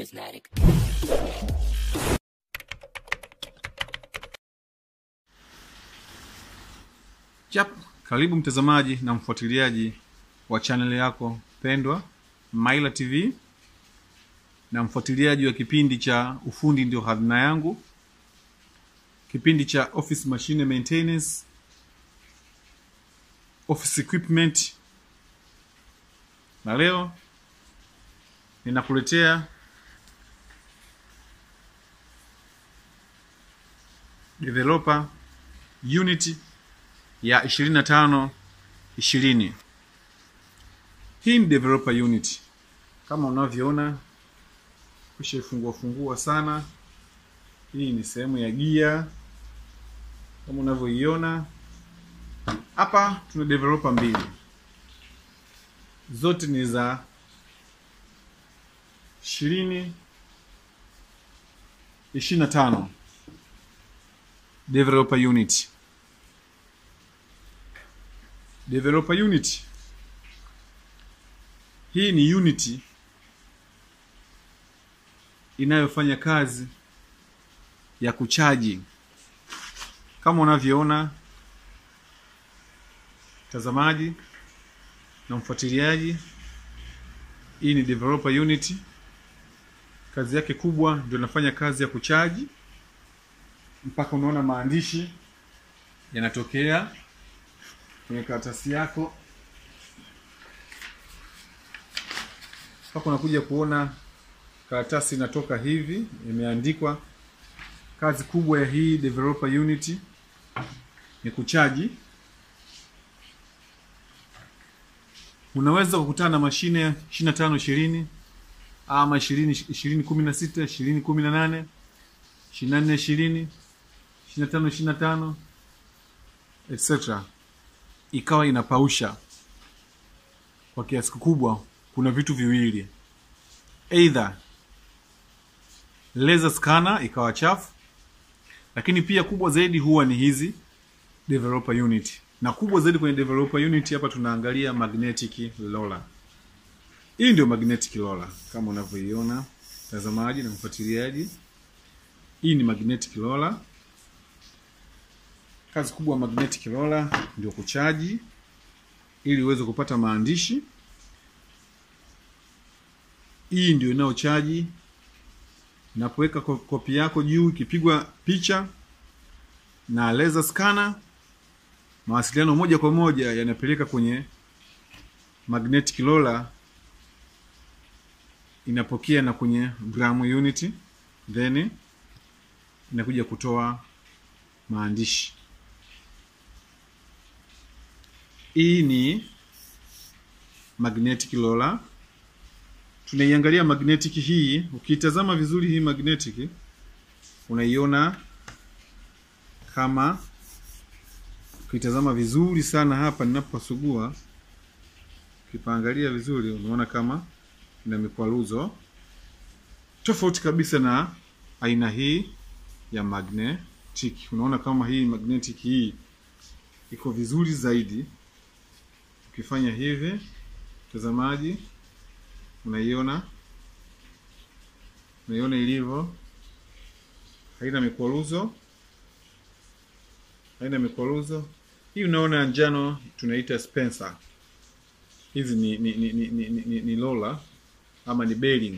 Prismatic. Chap, karibu mtazamaji na mfuatiliaji wa channel yako pendwa Maila TV na mfuatiliaji wa kipindi cha ufundi ndio hazina yangu, kipindi cha office machine maintenance, office equipment, na leo ninakuletea developer Unity ya 25 20. Hii ni developer unit kama unavyoona, kushaifungua fungua sana. Hii ni sehemu ya gia kama unavyoiona hapa. Tuna developer mbili, zote ni za ishirini ishirini na tano developer unit developer unit hii ni unity inayofanya kazi ya kuchaji kama unavyoona mtazamaji na mfuatiliaji. Hii ni developer unit, kazi yake kubwa ndio inafanya kazi ya kuchaji, mpaka unaona maandishi yanatokea kwenye karatasi yako mpaka unakuja kuona karatasi inatoka hivi, imeandikwa. Kazi kubwa ya hii developer unit ni kuchaji. Unaweza kukutana na mashine ishirini na tano ishirini ama ishirini ishirini kumi na sita ishirini kumi na nane ishirini na nne ishirini ishirini na tano ishirini na tano etc ikawa inapausha kwa kiasi kikubwa. Kuna vitu viwili, either laser scanner ikawa chafu, lakini pia kubwa zaidi huwa ni hizi developer unit, na kubwa zaidi kwenye developer unit hapa tunaangalia magnetic roller. Hii ndio magnetic roller kama unavyoiona mtazamaji na mfuatiliaji. Hii ni magnetic roller. Kazi kubwa ya magnetic roller ndio kuchaji ili uweze kupata maandishi. Hii ndio inayochaji. Napoweka kopi yako juu, ikipigwa picha na laser scanner, mawasiliano moja kwa moja yanapeleka kwenye magnetic roller, inapokea na kwenye gram unit, then inakuja kutoa maandishi. Hii ni magnetic roller. Tunaiangalia magnetic hii, ukitazama vizuri hii magnetic unaiona kama, ukitazama vizuri sana hapa ninapasugua, ukipaangalia vizuri unaona kama ina mikwaruzo tofauti kabisa na aina hii ya magnetic. Unaona kama hii magnetic hii iko vizuri zaidi ukifanya hivi mtazamaji, unaiona unaiona ilivyo, haina mikwaruzo, haina mikwaruzo. Hii unaona njano tunaita Spencer. Hizi ni ni ni, ni, ni, ni, ni roller ama ni bearing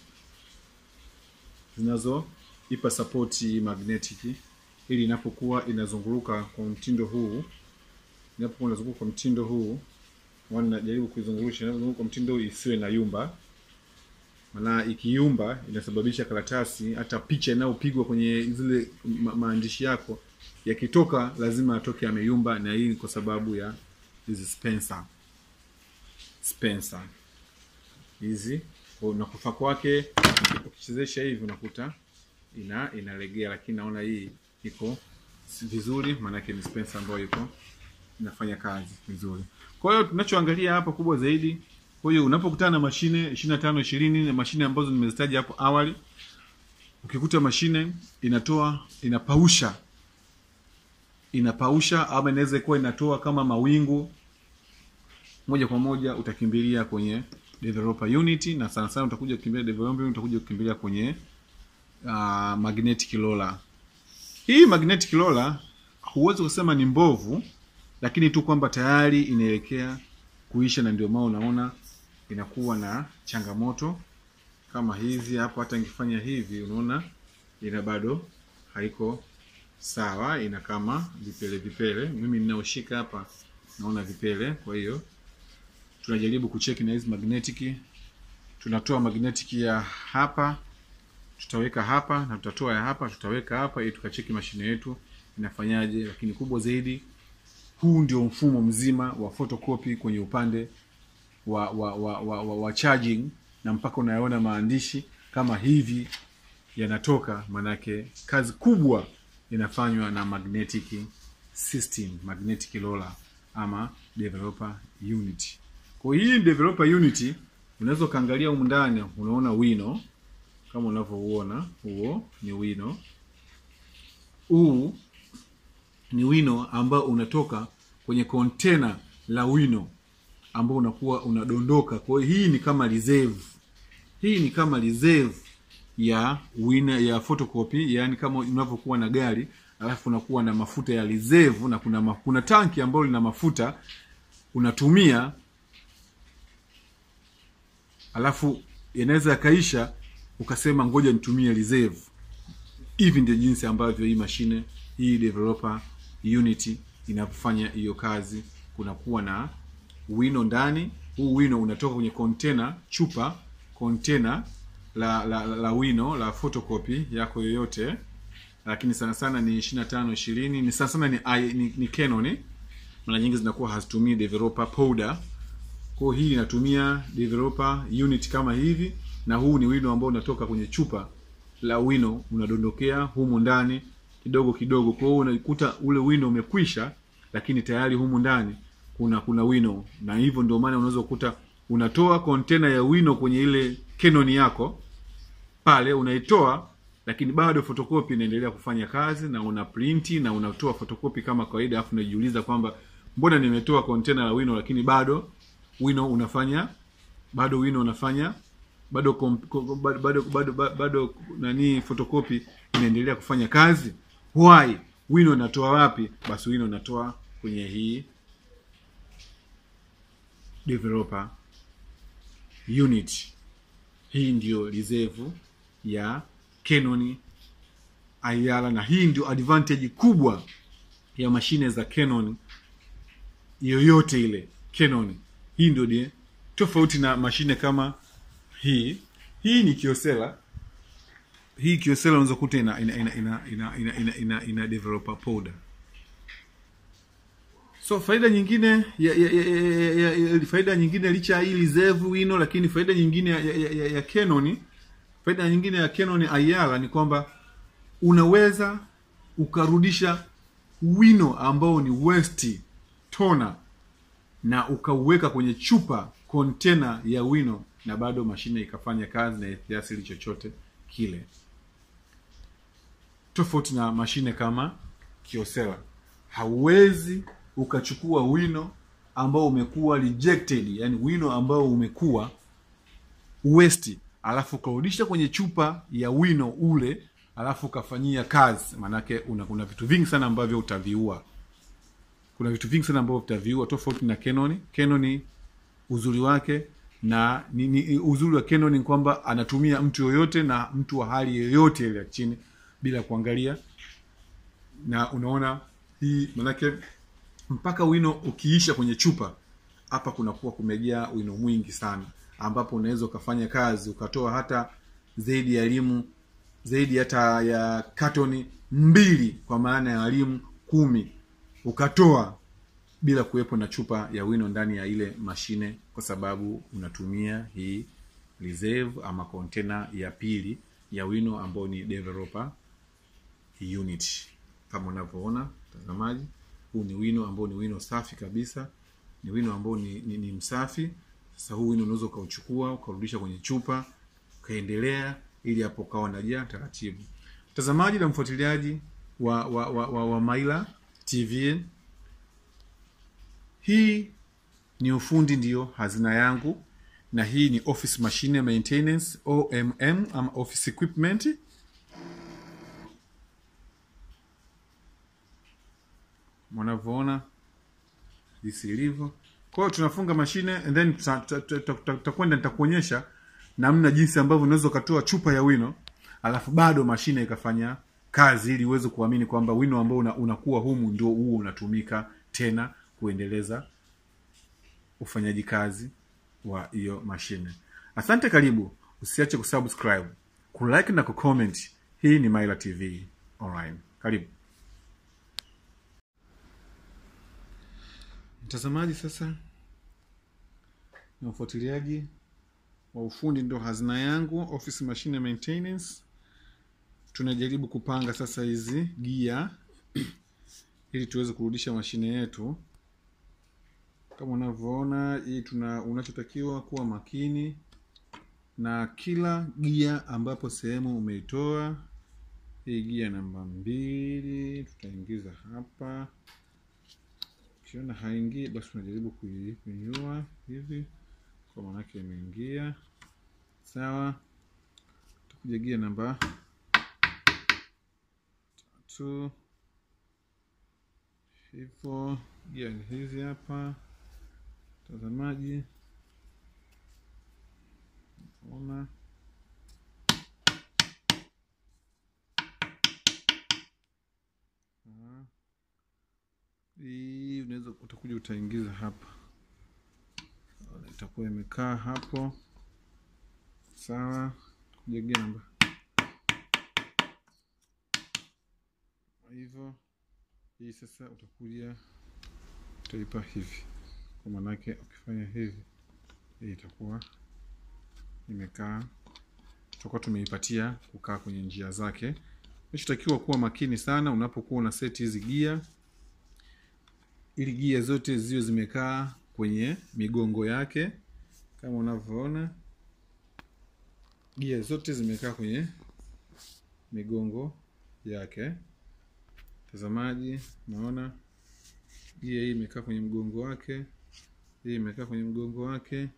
zinazoipa support magnetic, ili inapokuwa inazunguruka kwa mtindo huu inapokuwa inazunguka kwa mtindo huu najaribu kuizungurusha, inapozunguka kwa mtindo huu isiwe na yumba, maana ikiyumba inasababisha karatasi, hata picha inayopigwa kwenye zile ma maandishi yako yakitoka, lazima atoke ameyumba, na hii kwa sababu ya hizi Spencer Spencer hizi na kufa kwake. Ukichezesha hivi unakuta ina inalegea, lakini naona hii iko vizuri, maanake ni Spencer ambayo iko inafanya kazi vizuri. Kwa hiyo tunachoangalia hapa kubwa zaidi, kwa hiyo unapokutana na mashine 25 20 na mashine ambazo nimezitaja hapo awali, ukikuta mashine inatoa inapausha inapausha ama inaweza kuwa inatoa kama mawingu, moja kwa moja utakimbilia kwenye developer unit na sana sana utakuja kukimbilia developer unit utakuja kukimbilia kwenye uh, magnetic roller hii magnetic roller huwezi kusema ni mbovu lakini tu kwamba tayari inaelekea kuisha na ndio maana unaona inakuwa na changamoto kama hizi hapo hata nikifanya hivi unaona ina bado haiko sawa ina kama vipele vipele mimi ninaoshika hapa naona vipele kwa hiyo tunajaribu kucheki na hizi magnetic tunatoa magnetic ya hapa tutaweka hapa na tutatoa ya hapa tutaweka hapa ili tukacheki mashine yetu inafanyaje lakini kubwa zaidi huu ndio mfumo mzima wa photocopy kwenye upande wa wa, wa, wa, wa, wa charging na mpaka unayaona maandishi kama hivi yanatoka manake kazi kubwa inafanywa na magnetic system magnetic roller ama developer unit kwa hii developer unit unaweza ukaangalia humu ndani unaona wino kama unavyouona huo ni wino huu ni wino ambao unatoka kwenye kontena la wino ambao unakuwa unadondoka kwa hiyo hii ni kama reserve hii ni kama reserve ya wina ya photocopy yaani kama unavyokuwa na gari alafu unakuwa na mafuta ya reserve na kuna ma, kuna tanki ambalo lina mafuta unatumia alafu yanaweza yakaisha ukasema ngoja nitumie reserve hivi ndio jinsi ambavyo hii mashine hii developer unity inafanya hiyo kazi kunakuwa na wino ndani huu wino unatoka kwenye container chupa container la, la, la, la wino la photocopy yako yoyote lakini sana sana ni 25 20 ni sana sana ni, I- ni, ni Canon mara nyingi zinakuwa hazitumii developer powder kwa hiyo hii inatumia developer unit kama hivi na huu ni wino ambao unatoka kwenye chupa la wino unadondokea humu ndani kidogo kidogo kwa hiyo unakuta ule wino umekwisha lakini tayari humu ndani kuna kuna wino na hivyo ndio maana unaweza kukuta unatoa kontena ya wino kwenye ile Canon yako pale unaitoa lakini bado fotokopi inaendelea kufanya kazi na una printi na unatoa fotokopi kama kawaida alafu unajiuliza kwamba mbona nimetoa kontena la wino lakini bado wino unafanya bado wino unafanya bado kom, kom, bado, bado, bado, bado, bado nani fotokopi inaendelea kufanya kazi why wino unatoa wapi basi wino unatoa kwenye hii developer unit hii ndio reserve ya Canon IR na hii ndio advantage kubwa ya mashine za Canon yoyote ile Canon hii ndio die tofauti na mashine kama hii hii ni Kyocera hii Kyocera unaweza kuta ina ina ina ina ina, ina, ina, ina, ina developer powder so faida nyingine ya, ya, ya, ya, ya, ya, faida nyingine licha ya hii reserve wino lakini faida nyingine ya, ya, ya, ya Canon faida nyingine ya Canon IR ni kwamba unaweza ukarudisha wino ambao ni waste toner na ukauweka kwenye chupa kontena ya wino na bado mashine ikafanya kazi na kiasili chochote kile tofauti na mashine kama Kyocera hauwezi ukachukua wino ambao umekuwa rejected yani wino ambao umekuwa waste alafu ukarudisha kwenye chupa ya wino ule alafu ukafanyia kazi maanake una kuna vitu vingi sana ambavyo utaviua kuna vitu vingi sana ambavyo utaviua tofauti na Canon Canon uzuri wake na ni, ni, uzuri wa Canon ni kwamba anatumia mtu yoyote na mtu wa hali yoyote ile ya chini bila kuangalia na unaona hii manake mpaka wino ukiisha kwenye chupa hapa kunakuwa kumejaa wino mwingi sana ambapo unaweza ukafanya kazi ukatoa hata zaidi ya elimu zaidi hata ya katoni mbili kwa maana ya elimu kumi ukatoa bila kuwepo na chupa ya wino ndani ya ile mashine kwa sababu unatumia hii reserve ama kontena ya pili ya wino ambao ni developer unit kama unavyoona mtazamaji huu ni wino ambao ni wino safi kabisa ni wino ambao ni, ni, ni msafi sasa huu wino unaweza ukauchukua ukarudisha kwenye chupa ukaendelea ili hapo ukawa najaa taratibu mtazamaji na mfuatiliaji wa, wa, wa, wa, wa maila tv hii ni ufundi ndiyo hazina yangu na hii ni office machine maintenance omm ama office equipment mwanavyoona jinsi ilivyo kwa hiyo tunafunga mashine and then tuta- tuta- tuta- tuta- tutakwenda nitakuonyesha namna jinsi ambavyo unaweza ukatoa chupa ya wino alafu bado mashine ikafanya kazi ili uweze kuamini kwamba wino ambao una, unakuwa humu ndio huo unatumika tena kuendeleza ufanyaji kazi wa hiyo mashine asante karibu usiache kusubscribe kulike na kucomment hii ni maila tv online karibu mtazamaji sasa na ufuatiliaji wa ufundi ndo hazina yangu office machine maintenance tunajaribu kupanga sasa hizi gia ili tuweze kurudisha mashine yetu kama unavyoona hii tuna unachotakiwa kuwa makini na kila gia ambapo sehemu umeitoa hii gia namba mbili tutaingiza hapa ukiona haingii basi unajaribu kuinyua hivi kwa maanake imeingia sawa takuja gia namba tatu hivyo gia ni hizi hapa mtazamaji ona Ah. hii unaweza utakuja utaingiza hapa Ona, itakuwa imekaa hapo sawa utakuja gia namba hivyo hii sasa utakuja utaipa hivi kwa maanake ukifanya hivi hii itakuwa imekaa tutakuwa tumeipatia kukaa kwenye njia zake unachotakiwa kuwa makini sana unapokuwa una seti hizi gia ili gia zote ziwe zimekaa kwenye migongo yake kama unavyoona gia zote zimekaa kwenye migongo yake mtazamaji naona gia hii imekaa kwenye mgongo wake hii imekaa kwenye mgongo wake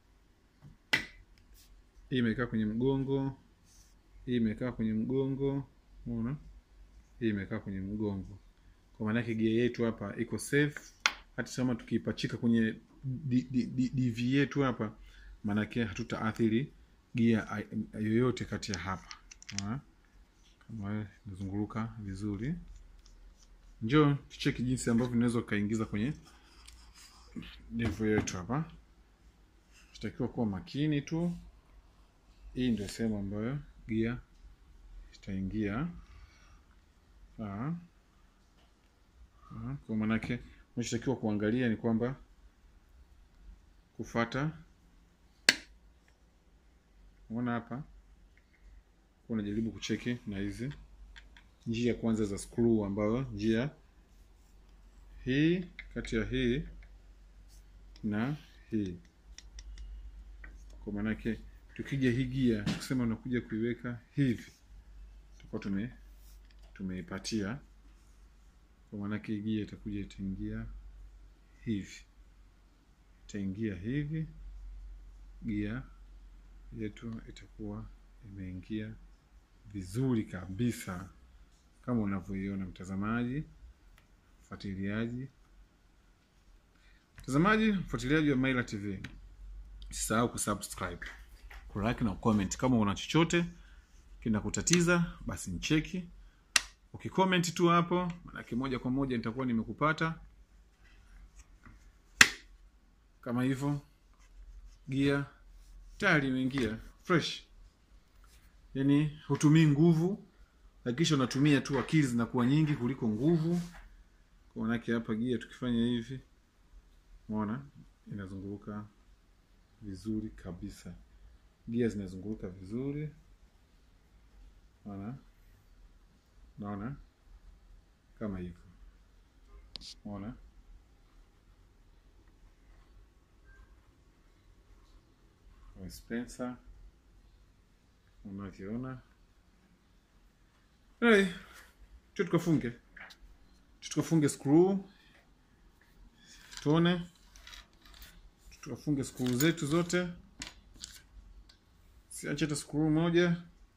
hii imekaa kwenye mgongo hii imekaa kwenye mgongo unaona hii imekaa kwenye mgongo kwa maana yake gia yetu hapa iko safe hata kama tukiipachika kwenye D- D- D- dv yetu hapa maanake hatutaathiri gia ai- yoyote kati ya hapa Unaona? kama inazunguruka vizuri njoo tucheki jinsi ambavyo unaweza ukaingiza kwenye devu yetu hapa tutakiwa kuwa makini tu hii ndio sehemu ambayo gia itaingia Sawa. Sawa. kwa maanake unachotakiwa kuangalia ni kwamba kufata unaona hapa kuwa unajaribu kucheki na hizi njia kwanza za screw ambayo njia hii kati ya hii na hii kwa maanake tukija hii gia tukisema unakuja kuiweka hivi tutakuwa tume tumeipatia kwa maanake hii gia itakuja itaingia hivi itaingia hivi gia yetu itakuwa imeingia vizuri kabisa kama unavyoiona mtazamaji mfuatiliaji mtazamaji mfuatiliaji wa Maila TV usisahau kusubscribe kulike na comment kama una chochote kinakutatiza basi ncheki ukicomment tu hapo manake moja kwa moja nitakuwa nimekupata kama hivyo gia tayari imeingia fresh yani hutumii nguvu hakikisha unatumia tu akili zinakuwa nyingi kuliko nguvu kwa manake hapa gia tukifanya hivi umeona inazunguruka vizuri kabisa gia zinazunguruka vizuri naona naona kama hivyo umeona Spencer unavyoona hey, tu tukafunge tu tukafunge screw tuone tukafunge screw zetu zote siache hata skuru moja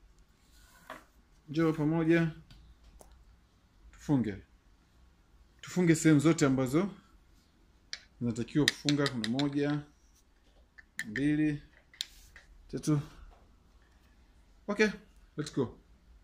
njoo pamoja tufunge tufunge sehemu zote ambazo zinatakiwa kufunga kuna moja mbili tatu okay let's go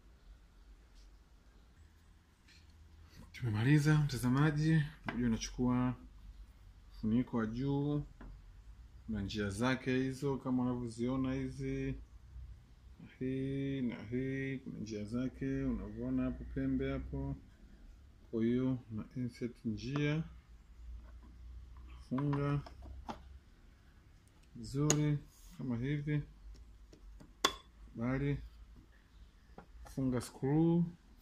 tumemaliza mtazamaji unajua unachukua funiko wa juu na njia zake hizo kama unavyoziona hizi na hii na hii kuna njia zake unavyoona hapo pembe hapo kwa hiyo na insert njia funga vizuri kama hivi bali funga screw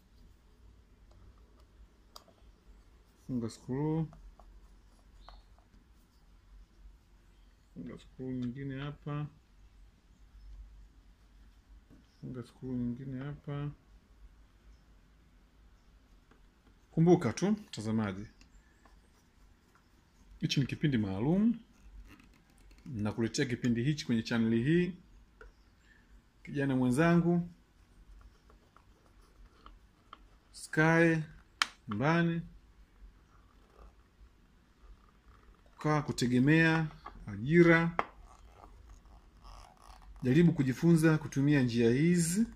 funga screw funga screw nyingine hapa funga screw nyingine hapa kumbuka tu mtazamaji hichi ni kipindi maalum nakuletea kipindi hichi kwenye chaneli hii kijana mwenzangu sky nyumbani kukaa kutegemea ajira jaribu kujifunza kutumia njia hizi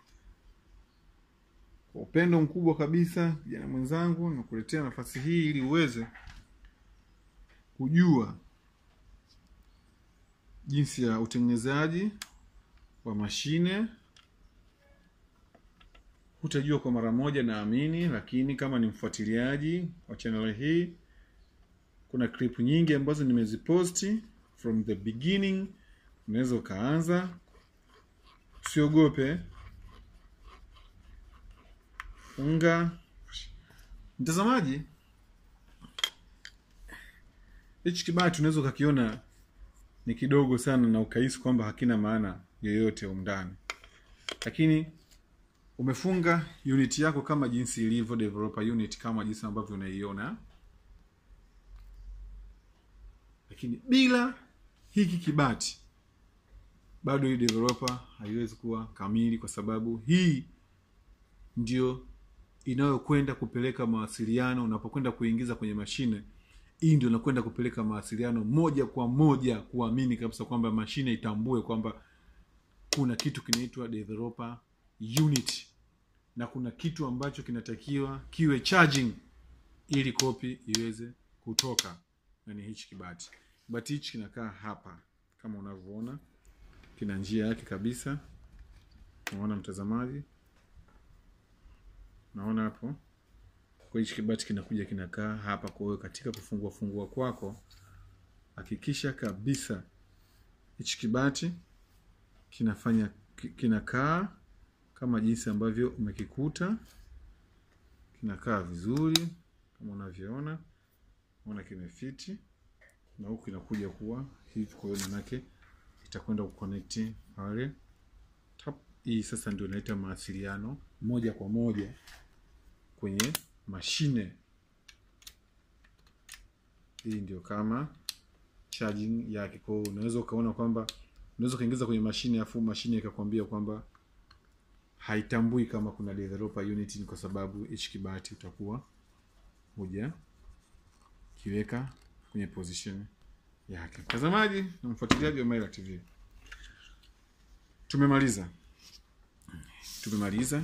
kwa upendo mkubwa kabisa kijana mwenzangu nakuletea nafasi hii ili uweze kujua jinsi ya utengenezaji wa mashine hutajua kwa mara moja naamini lakini kama ni mfuatiliaji wa channel hii kuna clip nyingi ambazo nimeziposti from the beginning unaweza ukaanza usiogope funga mtazamaji hichi kibati unaweza ukakiona ni kidogo sana na ukahisi kwamba hakina maana yoyote umndani lakini umefunga unit yako kama jinsi ilivyo developer unit kama jinsi ambavyo unaiona lakini bila hiki kibati bado hii developer haiwezi kuwa kamili kwa sababu hii ndio inayokwenda kupeleka mawasiliano unapokwenda kuingiza kwenye mashine hii ndio inakwenda kupeleka mawasiliano moja kwa moja kuamini kabisa kwamba mashine itambue kwamba kuna kitu kinaitwa developer unit na kuna kitu ambacho kinatakiwa kiwe charging ili kopi iweze kutoka na ni hichi kibati kibati hichi kinakaa hapa kama unavyoona kina njia yake kabisa unaona mtazamaji naona hapo kwa hichi kibati kinakuja kinakaa hapa kwa hiyo katika kufungua fungua kwako hakikisha kabisa hichi kibati kinafanya kinakaa kama jinsi ambavyo umekikuta kinakaa vizuri kama unavyoona ona kimefiti na huku inakuja kuwa hivi kwa hiyo manake itakwenda kuconnect pale tap hii sasa ndio inaita mawasiliano moja kwa moja kwenye mashine hii ndio kama charging yake kwa hiyo unaweza ukaona kwamba unaweza ukaingiza kwenye mashine afu mashine ikakwambia kwamba haitambui kama kuna developer unit ni kwa sababu hichi kibati utakuwa huja kiweka kwenye position yake mtazamaji na mfuatiliaji wa Maila TV tumemaliza tumemaliza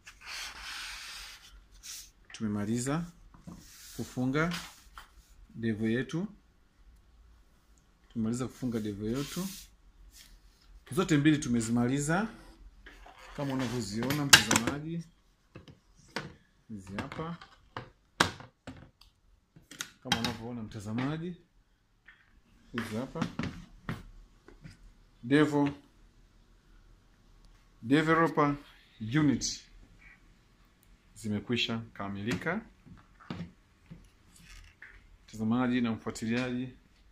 tumemaliza kufunga devo yetu tumemaliza kufunga devo yetu zote mbili tumezimaliza kama unavyoziona mtazamaji hizi hapa kama unavyoona mtazamaji hizi hapa devo developer unit zimekwisha kamilika mtazamaji na mfuatiliaji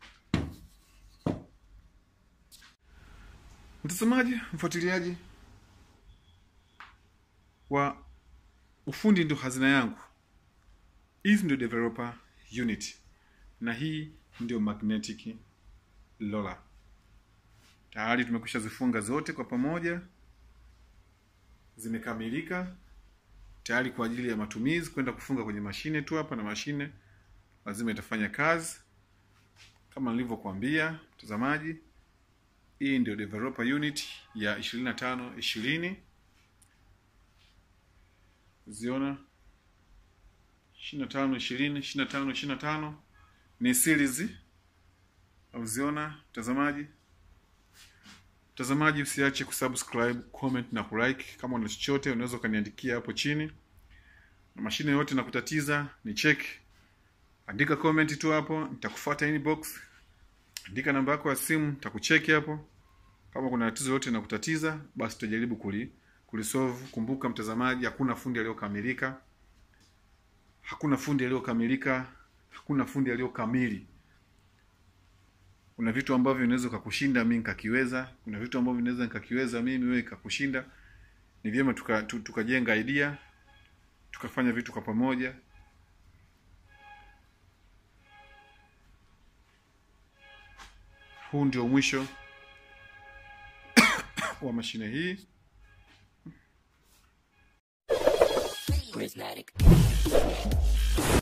mtazamaji mfuatiliaji wa ufundi ndio hazina yangu hizi ndio developer unit na hii ndio magnetic roller tayari tumekwisha zifunga zote kwa pamoja, zimekamilika tayari kwa ajili ya matumizi, kwenda kufunga kwenye mashine tu hapa, na mashine lazima itafanya kazi kama nilivyokuambia mtazamaji. Hii ndio developer unit ya 25 20 ziona 25 20 25 25 ni series auziona mtazamaji. Mtazamaji, usiache kusubscribe, comment na kulike. Kama una chochote unaweza ukaniandikia hapo chini, na mashine yote na kutatiza ni check, andika comment tu hapo, nitakufuata inbox, andika namba yako ya simu, nitakucheki hapo. Kama kuna tatizo lolote na kutatiza, basi tutajaribu kuli kulisolve. Kumbuka mtazamaji, hakuna fundi aliyokamilika, hakuna fundi aliyokamilika, hakuna fundi aliyokamili. Kuna vitu ambavyo vinaweza kukushinda mimi nikakiweza, kuna vitu ambavyo vinaweza nikakiweza mimi wewe ikakushinda. Ni vyema tuka, tu, tukajenga idea tukafanya vitu kwa pamoja. Huu ndio mwisho wa mashine hii. Prismatic.